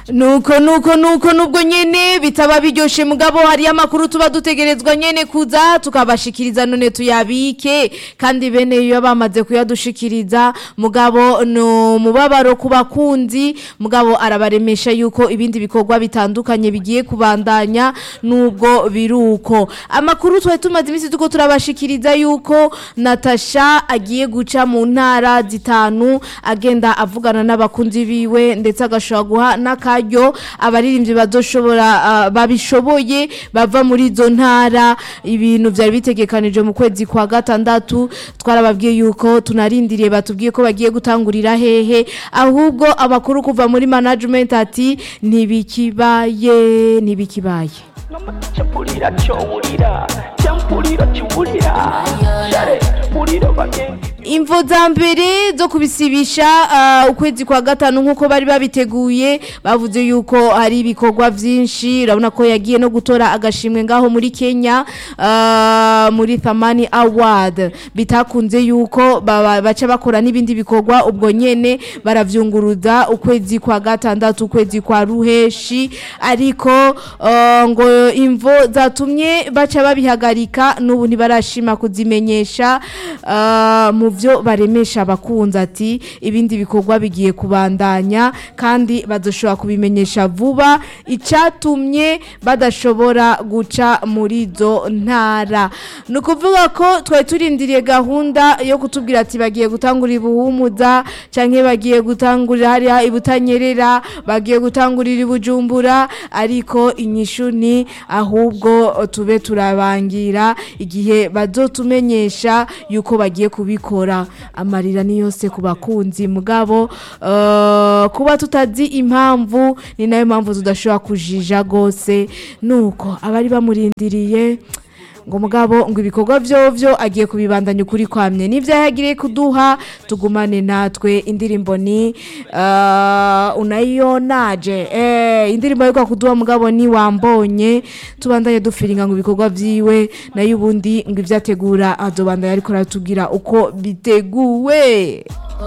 nuko nuko nuko nubwo nyene bitaba biryoshe mugabo hariyo amakuru tuba dutegerezwa nyene kuza tukabashikiriza none tuyabike kandi bene iyo bamaze kuyadushikiriza mugabo no mubabaro ku bakunzi mugabo arabaremesha yuko ibindi bikorwa bitandukanye bigiye kubandanya nubwo biruko amakuru twari tumaze iminsi tuko turabashikiriza yuko Natasha agiye guca mu ntara zitanu agenda avugana n'abakunzi biwe ndetse agashobora guha n'akaryo abaririmbyi bazoshobora ah, babishoboye bava muri izo ntara ibintu byari bitegekanije mu kwezi kwa gatandatu twarababwiye yuko tunarindiriye batubwiye ko bagiye gutangurira hehe ahubwo amakuru kuva muri management ati ntibikibaye ntibikibaye mpurira cyowurira mpurira cyowurira share mpurira bagenzi imvo za mbere zo kubisibisha ah, ukwezi kwa gatanu nk'uko bari babiteguye bavuze yuko hari ibikorwa byinshi urabona ko yagiye no gutora agashimwe ngaho muri kenya ah, muri thamani award bitakunze yuko baba- baca bakora n'ibindi bikorwa ubwo nyene baravyunguruza ukwezi kwa gatandatu ukwezi kwa ruheshi ariko ah, ngo imvo zatumye baca babihagarika n'ubu ntibarashima kuzimenyesha ah, mu byo baremesha abakunzi ati ibindi bikorwa bigiye kubandanya kandi bazoshobora kubimenyesha vuba icyatumye badashobora guca muri izo ntara ni ukuvuga ko twari turindiriye gahunda yo kutubwira ati bagiye gutangura ibuhumuza cyangwa bagiye gutangurira hariya ibutanyerera bagiye gutangurira ibujumbura ariko inyishu ni ahubwo tube turabangira igihe bazotumenyesha yuko bagiye kubikora amarira ni yose ku bakunzi mugabo eh, kuba tutazi impamvu ni nayo mpamvu tudashobora kujija rwose nuko abari bamurindiriye ngo mugabo ngo ibikorwa vyovyo agiye kubibandanya ukuri kwamye nivyo yagiriye kuduha tugumane natwe indirimbo ni uh, unayonaje eh indirimbo yo kuduha mugabo ni wambonye tubandanye dufiringa ngo ibikorwa vyiwe nayo ubundi ngo ivyategura azobandanya ariko aratubwira uko biteguwe